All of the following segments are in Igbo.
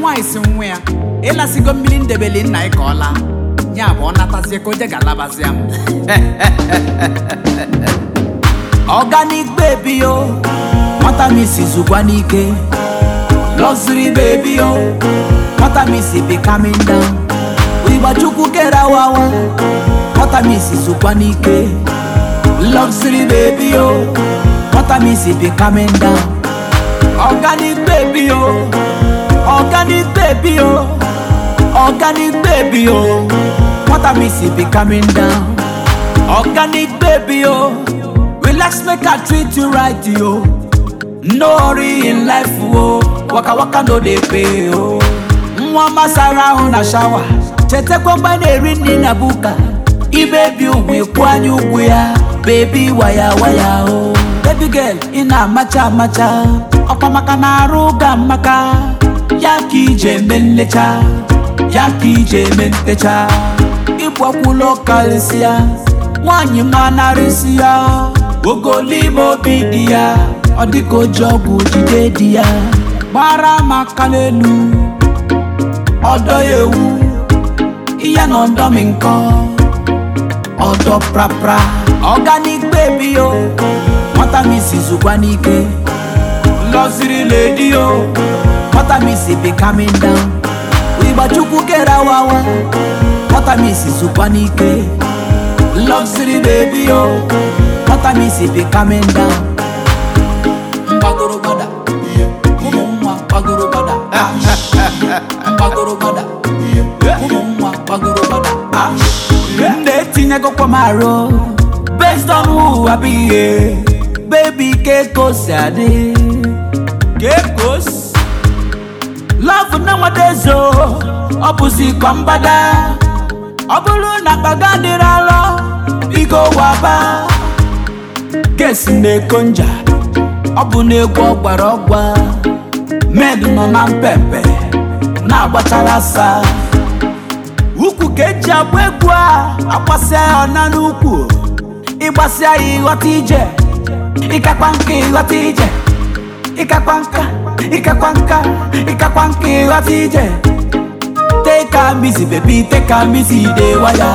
nwaanyị si nwa ya ịlasigo mmiri ndebeli nna ya ka ọ laa ya bụ ọ natazie ka oje ga-alabazia m organic baby yo nwata m isi zụkwa n'ike luxury baby yo nwata m isi be coming down Igbachukwu kere awawa nwata m isi zụkwa n'ike luxury baby yo nwata m isi be coming down organic baby yo organic baby yo organic baby yo nwata m isi be coming down organic baby yo relax make i treat you right yo no hurry in life o waka waka no dey pay o nwa masara ahụ na shawa chetakwa mgbe na-eri nri na buka ibebi ugwu ịkwụ anya ugwu ya bebi waya waya o baby girl ị na-amacha amacha ọkwa maka na arụ ga maka ya ka ije eme nlecha ya ka ije eme ntecha ịgbakwulo karịsịa nwaanyị manarịsị ya ogolime obi dị ya ọ dịka oji ọgwụ jide di ya gbara maka n'elu ọdọ ya ewu ihe na ọdọ mi nkọ ọdọ prapra organic baby yo nwata m isi zụkwa n'ike lọziri ledi yo nwata m isi be coming down Igbachukwu kere awawa nwata m isi zụkwa n'ike luxury baby yo nwata m isi be coming down mgbagoro gbada ụmụ nwa gbagoro gbada mgbagoro gbada ụmụ nwa gbagoro gbada m na-etinyegokwa m arụ based on who I be yeah. baby kekos adị kekos love nowadays o ọ bụzi ka mgbada ọ bụrụ na kpaga dịrị alọ biko waba kesi na-eko nja ọ bụ n'egwu ọgbara ọgwa med nọ na mpempe na-agbachara asa ukwu ka eji agba egwu a agbasịa ya ọna n'ukwu ịgbasịa ya ịghọta ije ịkakwa nka ịghọta ije ịkakwa nka ịkakwa nka ịkakwa nka ịghọta ije take am easy baby take am easy dey waya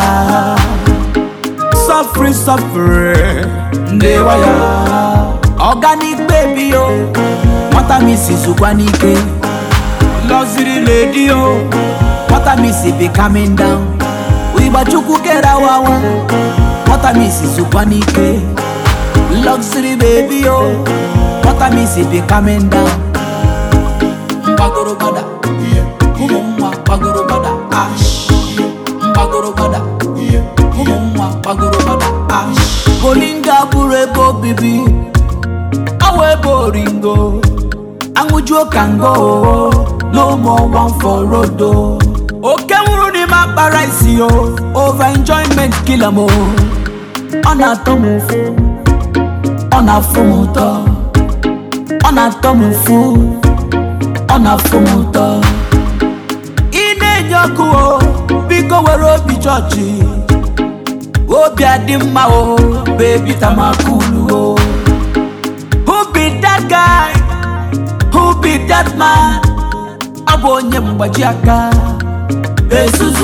suffering suffering dey waya organic baby yo nwata m isi zụkwa n'ike luxury lady yo nwata m isi be coming down Igbachukwu kere awawa nwata m isi zụkwa n'ike luxury baby yo nwata m isi be coming down mgbagoro gbada ụmụ nwa gbagoro gbada ash mgbagoro gbada ụmụ nwa gbagoro gbada ash bolinga bụrụ ebe obibi awa ebe oringo aṅụjuo ka ngo no more one for road o. oke nwụrụ n'ime akpara isi o over enjoyment kill am o ọ na-atọ m ụfụ ọ na-afụ m ụtọ ọ na-atọ m ụfụ ọ na-afụ m ụtọ ị na-enye ọkụ o biko were obi chọọchị obi adị mma o bebi tamakulu o who be that guy who be that man ọ bụ onye mgbaji aka ezuzu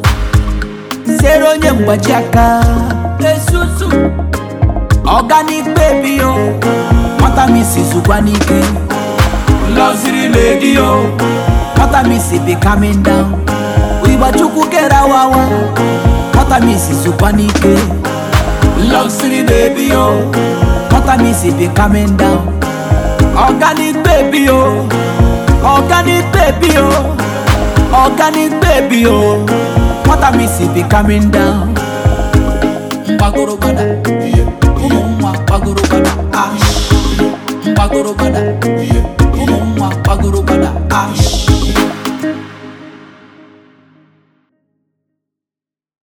zere onye mgbaji aka ezuzu organic baby yo nwata m isi zụkwa n'ike luxury lady yo nwata m isi be coming down Igbachukwu kere awawa nwata m isi zụkwa n'ike luxury baby yo nwata m isi be coming down organic baby yo organic baby yo organic baby yo nwata m isi be coming down mgbagoro gbada ụmụ nwa gbagoro gbada ash mgbagoro gbada ụmụ nwa gbagoro gbada ash